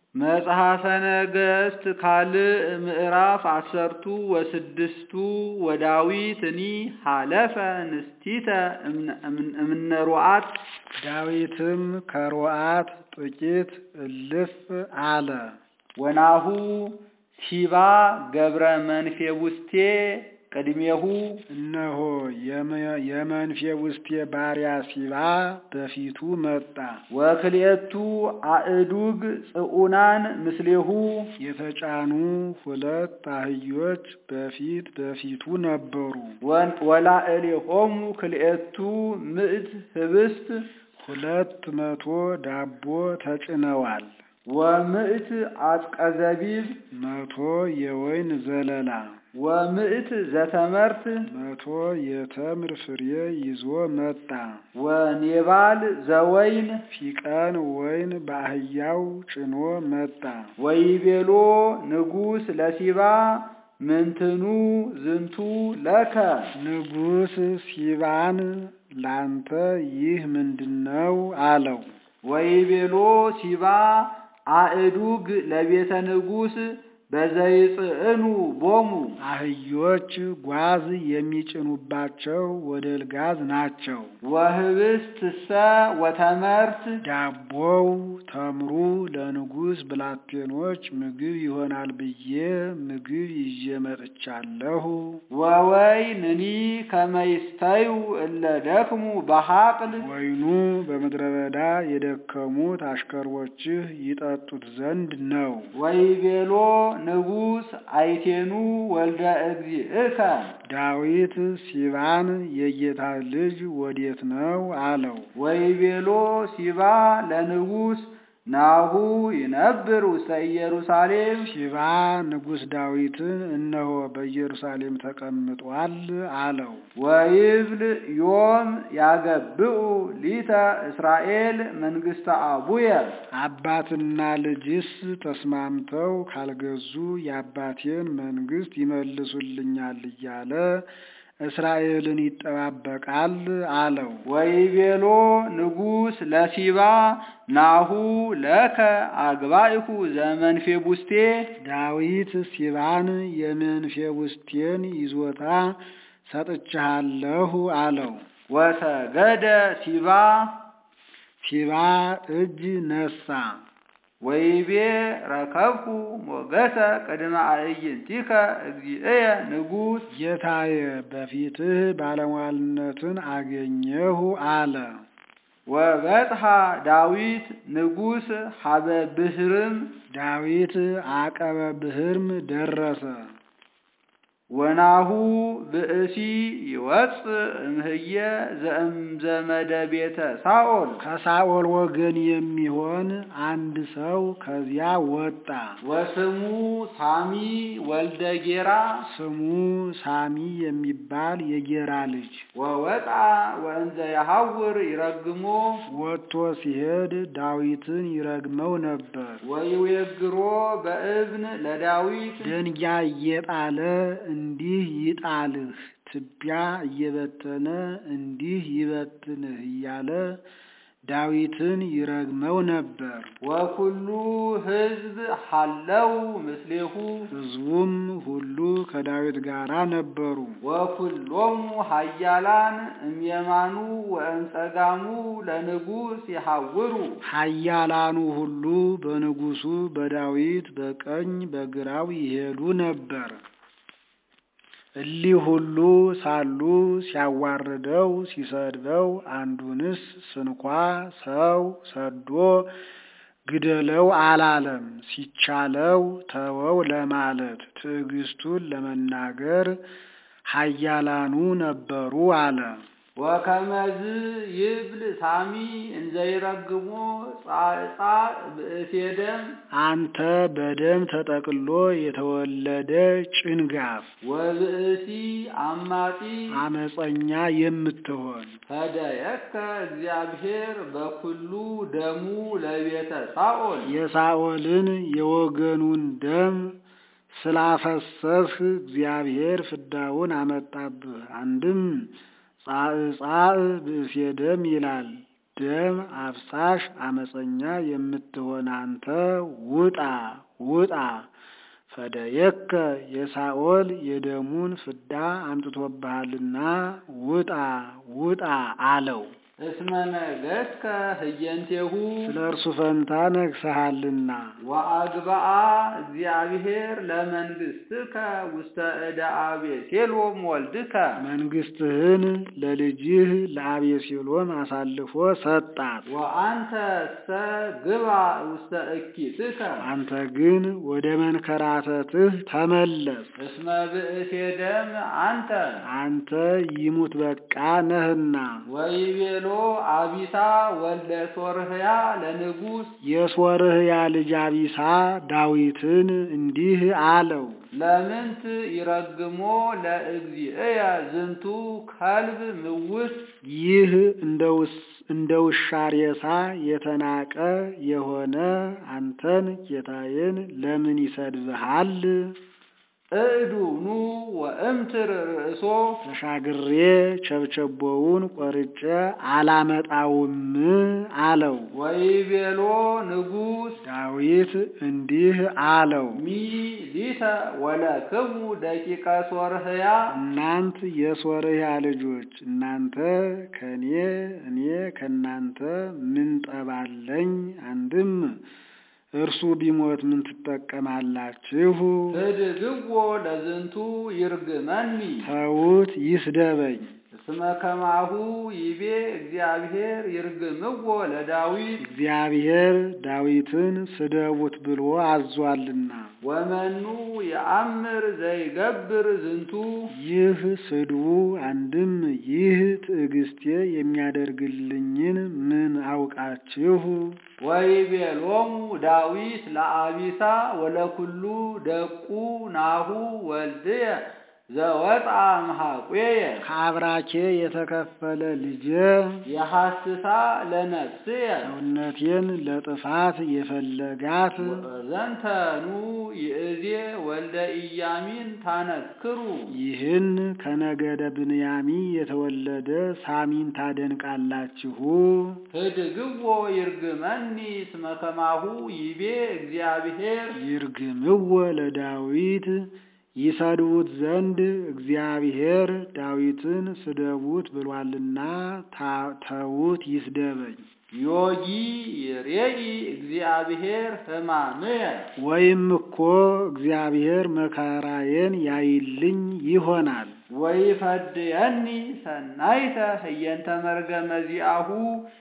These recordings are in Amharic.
መጽሐፈ ነገሥት ካልዕ ምዕራፍ አሰርቱ ወስድስቱ ወዳዊትኒ ሀለፈ ንስቲተ እምነ ሩዓት ዳዊትም ከሩዓት ጥቂት እልፍ አለ። ወናሁ ሲባ ገብረ መንፌቡስቴ ቅድሜሁ እነሆ የመንፌቡስቴ ባሪያ ሲባ በፊቱ መጣ። ወክልኤቱ አእዱግ ጽዑናን ምስሌሁ የተጫኑ ሁለት አህዮች በፊት በፊቱ ነበሩ። ወላዕሌሆሙ ክልኤቱ ምዕት ህብስት ሁለት መቶ ዳቦ ተጭነዋል። ወምዕት አጽቀ ዘቢብ መቶ የወይን ዘለላ ወምዕት ዘተመርት መቶ የተምር ፍሬ ይዞ መጣ። ወኔባል ዘወይን ፊቀን ወይን በአህያው ጭኖ መጣ። ወይቤሎ ንጉሥ ለሲባ ምንትኑ ዝንቱ ለከ ንጉሥ ሲባን ላንተ ይህ ምንድነው? አለው። ወይቤሎ ሲባ አእዱግ ለቤተ ንጉሥ በዘይጽዕኑ ቦሙ አህዮች ጓዝ የሚጭኑባቸው ወደልጋዝ ናቸው። ወህብስትሰ ወተመርት ዳቦው ተምሩ ለንጉሥ ብላቴኖች ምግብ ይሆናል ብዬ ምግብ ይዤ መጥቻለሁ። ወወይንኒ ከመይስተዩ እለ ደክሙ በሐቅል ወይኑ በምድረ በዳ የደከሙት አሽከሮችህ ይጠጡት ዘንድ ነው። ወይቤሎ ንጉሥ አይቴኑ ወልደ እግዚእከ ዳዊት ሲባን የጌታ ልጅ ወዴት ነው አለው። ወይቤሎ ሲባ ለንጉሥ ናሁ ይነብር ውስተ ኢየሩሳሌም ሲባ ንጉሥ ዳዊትን እነሆ በኢየሩሳሌም ተቀምጧል አለው። ወይብል ዮም ያገብኡ ሊተ እስራኤል መንግሥተ አቡየ አባትና ልጅስ ተስማምተው ካልገዙ የአባቴን መንግሥት ይመልሱልኛል እያለ እስራኤልን ይጠባበቃል አለው። ወይቤሎ ንጉሥ ለሲባ ናሁ ለከ አግባኢኩ ዘመንፌቡስቴ ዳዊት ሲባን የመንፌቡስቴን ይዞታ ሰጥቻለሁ አለው። ወሰገደ ሲባ ሲባ እጅ ነሳ። ወይቤ ረከብኩ ሞገሰ ቅድመ አዕይንቲከ እግዚእየ ንጉሥ ጌታዬ በፊትህ ባለሟልነትን አገኘሁ አለ። ወበጽሐ ዳዊት ንጉሥ ሀበ ብህርም ዳዊት አቀበ ብህርም ደረሰ። ወናሁ ብእሲ ይወፅእ እምህየ ዘእምዘመደ ቤተ ሳኦል ከሳኦል ወገን የሚሆን አንድ ሰው ከዚያ ወጣ። ወስሙ ሳሚ ወልደ ጌራ ስሙ ሳሚ የሚባል የጌራ ልጅ ወወጣ ወእንዘ የሐውር ይረግሞ ወጥቶ ሲሄድ ዳዊትን ይረግመው ነበር። ወይዌግሮ በእብን ለዳዊት ደንጊያ እየጣለ እንዲህ ይጣልህ፣ ትቢያ እየበተነ እንዲህ ይበትንህ እያለ ዳዊትን ይረግመው ነበር። ወኩሉ ሕዝብ ሐለው ምስሌሁ ሕዝቡም ሁሉ ከዳዊት ጋር ነበሩ። ወኩሎሙ ኃያላን እምየማኑ ወእንጸጋሙ ለንጉሥ ይሐውሩ ኃያላኑ ሁሉ በንጉሡ በዳዊት በቀኝ በግራው ይሄዱ ነበር። እሊህ ሁሉ ሳሉ ሲያዋርደው ሲሰድበው አንዱንስ ስንኳ ሰው ሰዶ ግደለው አላለም። ሲቻለው ተወው ለማለት ትዕግስቱን ለመናገር ኃያላኑ ነበሩ አለ። ወከመዝ ይብል ሳሚ እንዘይረግሞ ጻዕጻ ብእሴ ደም አንተ በደም ተጠቅሎ የተወለደ ጭንጋፍ ወብእሲ አማጺ አመፀኛ የምትሆን ፈደየከ እግዚአብሔር በኩሉ ደሙ ለቤተ ሳኦል የሳኦልን የወገኑን ደም ስላፈሰስህ እግዚአብሔር ፍዳውን አመጣብህ። አንድም ጻዕጻዕ ብእሴ ደም ይላል። ደም አፍሳሽ አመፀኛ የምትሆን አንተ ውጣ ውጣ ፈደየከ የሳኦል የደሙን ፍዳ አምጥቶብሃልና ውጣ ውጣ አለው። እስመ ነገሥከ ህየንቴሁ ስለ እርሱ ፈንታ ነግሰሃልና ወአግብአ እግዚአብሔር ለመንግሥትከ ውስተ ዕደ አቤሴሎም ወልድከ መንግስትህን ለልጅህ ለአቤሴሎም አሳልፎ ሰጣት። ወአንተ ሰ ግባ ውስተ እኪትከ አንተ ግን ወደ መንከራተትህ ተመለስ። እስመ ብእሴ ደም አንተ አንተ ይሙት በቃ ነህና ወይቤሎ አቢሳ ወልደ ሶርህያ ለንጉሥ የሶርህያ ልጅ አቢሳ ዳዊትን እንዲህ አለው። ለምንት ይረግሞ ለእግዚእየ ዝንቱ ከልብ ምውት ይህ እንደ ውስ- እንደ ውሻ ሬሳ የተናቀ የሆነ አንተን ጌታዬን ለምን ይሰድብሃል? እዱ ኑ ወእምትር ርእሶ ተሻግሬ ቸብቸቦውን ቆርጬ አላመጣውም አለው። ወይቤሎ ንጉሥ ዳዊት እንዲህ አለው፣ ሚ ሊተ ወለክሙ ደቂቀ ሶርህያ እናንት የሶርያ ልጆች እናንተ ከኔ እኔ ከእናንተ ምን ጠባለኝ? አንድም እርሱ ቢሞት ምን ትጠቀማላችሁ? ህድግዎ ለዝንቱ ይርግመኒ ተዉት ይስደበኝ። እስመ ከማሁ ይቤ እግዚአብሔር ይርግምዎ ለዳዊት እግዚአብሔር ዳዊትን ስደቡት ብሎ አዟልና። ወመኑ የአምር ዘይገብር ዝንቱ ይህ ስድቡ አንድም ይህ ትዕግስቴ የሚያደርግልኝን ምን አውቃችሁ? ወይቤሎሙ ዳዊት ለአቢሳ ወለኩሉ ደቁ ናሁ ወልድየ ዘወጣ እምኀቁየ ከአብራኬ የተከፈለ ልጄ የሐስሳ ለነፍስየ ሰውነቴን ለጥፋት የፈለጋት ዘንተኑ ይእዜ ወልደ ኢያሚን ታነክሩ ይህን ከነገደ ብንያሚ የተወለደ ሳሚን ታደንቃላችሁ። ህድግዎ ይርግመኒ እስመ ከማሁ ይቤ እግዚአብሔር ይርግምዎ ለዳዊት ይሰድቡት ዘንድ እግዚአብሔር ዳዊትን ስደቡት ብሏልና ታ- ተዉት ይስደበኝ። ዮጊ ይሬኢ እግዚአብሔር ሕማምየ ወይም እኮ እግዚአብሔር መከራዬን ያይልኝ ይሆናል። ወይፈድየኒ ሰናይተ ህየንተ መርገመ ዚአሁ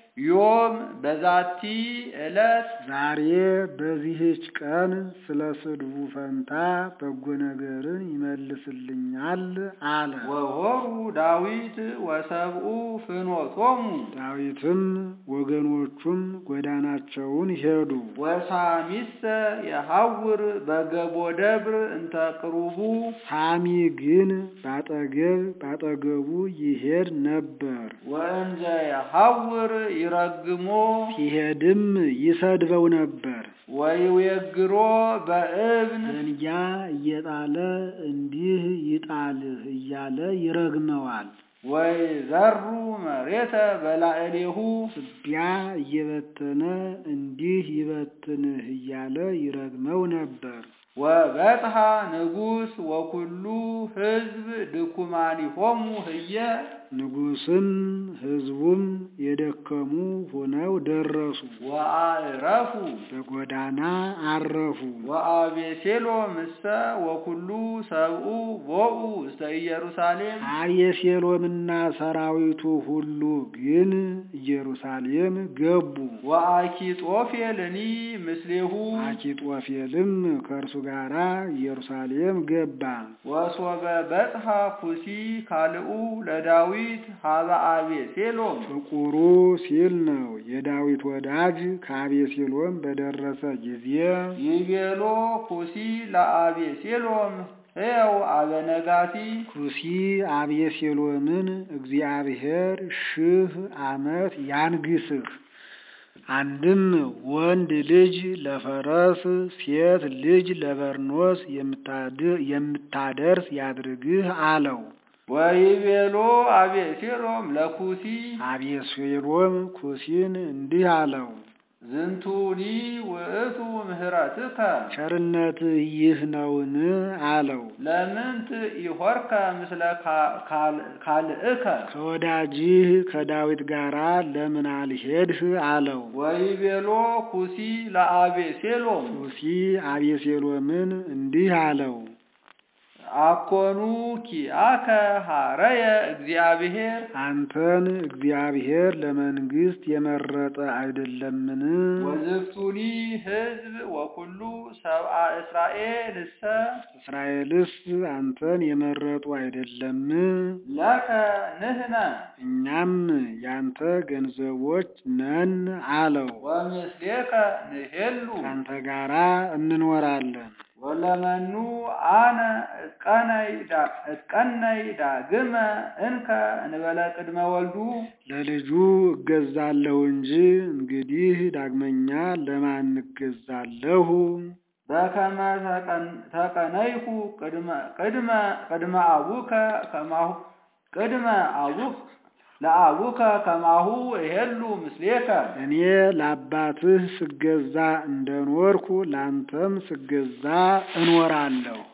ዮም በዛቲ ዕለት ዛሬ በዚህች ቀን ስለ ስድቡ ፈንታ በጎ ነገርን ይመልስልኛል አለ። ወሆሩ ዳዊት ወሰብኡ ፍኖቶሙ ዳዊትም ወገኖቹም ጎዳናቸውን ሄዱ። ወሳሚሰ የሐውር በገቦ ደብር እንተ ቅሩቡ ሳሚ ግን ባጠገብ ባጠገቡ ይሄድ ነበር። ወእንዘ የሐውር ይረግሞ ሲሄድም ይሰድበው ነበር። ወይዌግሮ በእብን ደንጊያ እየጣለ እንዲህ ይጣልህ እያለ ይረግመዋል። ወይዘሩ መሬተ በላዕሌሁ ትቢያ እየበተነ እንዲህ ይበትንህ እያለ ይረግመው ነበር። ወበጽሐ ንጉሥ ወኩሉ ሕዝብ ድኩማኒሆሙ ህየ ንጉሥም ሕዝቡም የደከሙ ሆነው ደረሱ። ወአዕረፉ በጎዳና አረፉ። ወአቤሴሎም እሰ ወኩሉ ሰብኡ ቦኡ ውስተ ኢየሩሳሌም አቤሴሎምና ሰራዊቱ ሁሉ ግን ኢየሩሳሌም ገቡ። ወአኪጦፌልኒ ምስሌሁ አኪጦፌልም ከእርሱ ጋር ኢየሩሳሌም ገባ። ወሶበ በጽሐ ኩሲ ካልኡ ለዳዊት ሀበ አቤሴሎም ፍቁሩ ሲል ነው። የዳዊት ወዳጅ ከአቤሴሎም በደረሰ ጊዜ ይቤሎ ኩሲ ለአቤሴሎም ሕያው አበነጋቲ ኩሲ አቤሴሎምን እግዚአብሔር ሺህ ዓመት ያንግስህ፣ አንድም ወንድ ልጅ ለፈረስ ሴት ልጅ ለበርኖስ የምታድ- የምታደርስ ያድርግህ አለው። ወይቤሎ አቤሴሎም ለኩሲ አቤሴሎም ኩሲን እንዲህ አለው፣ ዝንቱኒ ውእቱ ምህረትከ ቸርነትህ ይህ ነውን? አለው። ለምንት ኢሆርከ ምስለ ካ- ካል- ካልእከ ከወዳጅህ ከዳዊት ጋር ለምን አልሄድህ? አለው። ወይቤሎ ኩሲ ለአቤሴሎም ኩሲ አቤሴሎምን እንዲህ አለው፣ አኮኑ ኪአከ ሀረየ እግዚአብሔር አንተን እግዚአብሔር ለመንግስት የመረጠ አይደለምን? ወዝፍቱኒ ሕዝብ ወኩሉ ሰብአ እስራኤል እሰ እስራኤልስ አንተን የመረጡ አይደለም? ለከ ንህነ እኛም ያንተ ገንዘቦች ነን አለው። ወምስሌከ ንሄሉ ካንተ ጋራ እንኖራለን። ወለመኑ አነ እትቀነይ ዳ- እትቀነይ ዳግመ እንከ እንበለ ቅድመ ወልዱ ለልጁ እገዛለሁ እንጂ እንግዲህ ዳግመኛ ለማን እገዛለሁ? በከመ ተቀን- ተቀነይኩ ቅድመ ቅድመ ቅድመ አቡከ ከማሁ ቅድመ አቡክ ለአቡከ ከማሁ እሄሉ ምስሌከ እኔ ለአባትህ ስገዛ እንደኖርኩ ላንተም ስገዛ እኖራለሁ።